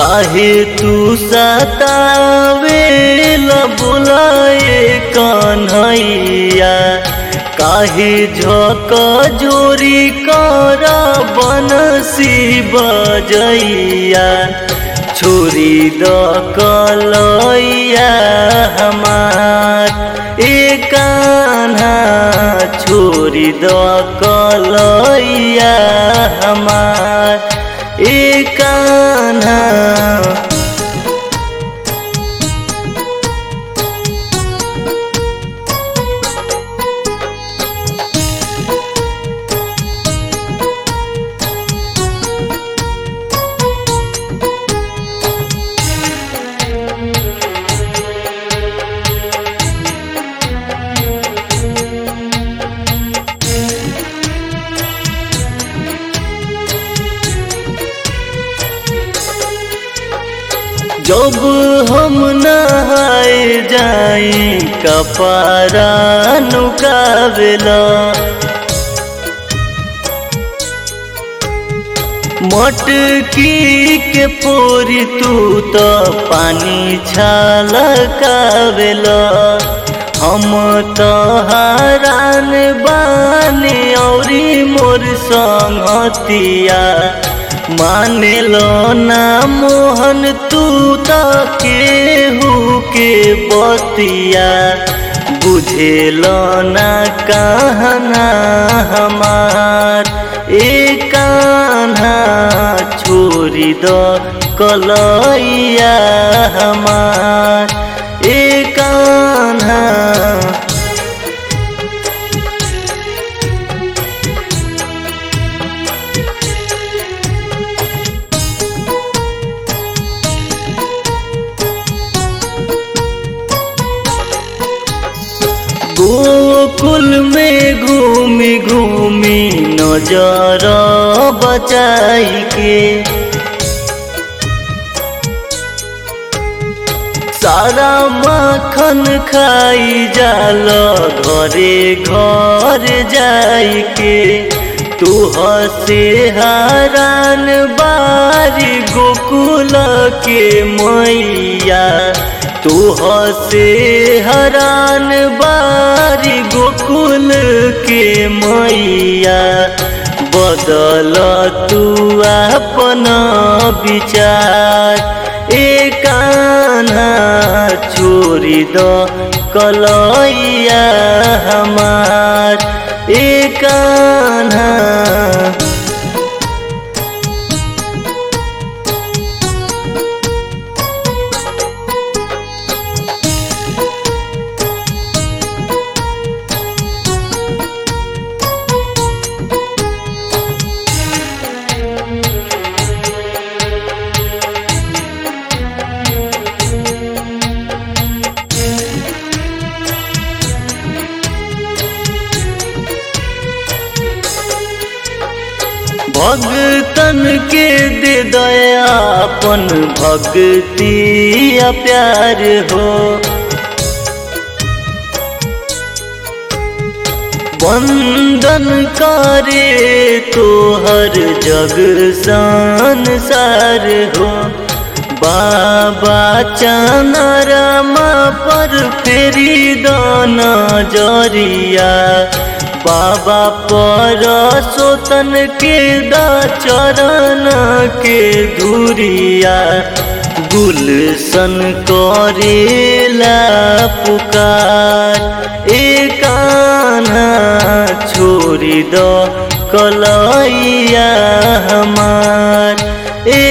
काहे तू सतावे बुलाए कन्हैया काहे झक जोरी कर बनसी बजैया छोरी द कलैया हमार ए कान्हा छोरी द कलैया हमार ए कान्हा जब हम नहाए जाई कपारा नुकावेला मटकी के पोरी तू तो पानी छलकावेला हम तो हरान बानी औरी मोर संगतिया मानेलो ना मोहन तू तो केहू के बतिया बुझेलो ना कहना हमार ए कान्हा छोरी दो कलैया हमार ए कान्हा गोकुल में घूमी घूमी नजर बचाई के सारा माखन खाई जाल घरे घर जाई के तू हसे हरान बारी गोकुल के मैया तू हसे हरान बारी गोकुल के मैया बदल तू अपन विचार ए कान्हा छोरी द कलैया हमार ए कान्हा भगतन के दे दया अपन भक्ति या प्यार हो वंदन करे तोहर जग संसार हो बाबा चनरमा पर फेरी दाना जरिया बाबा पर सोतन के दा चरण के धुरिया गुलशन करेला पुकार ए कान्हा छोरी द कलैया हमार ए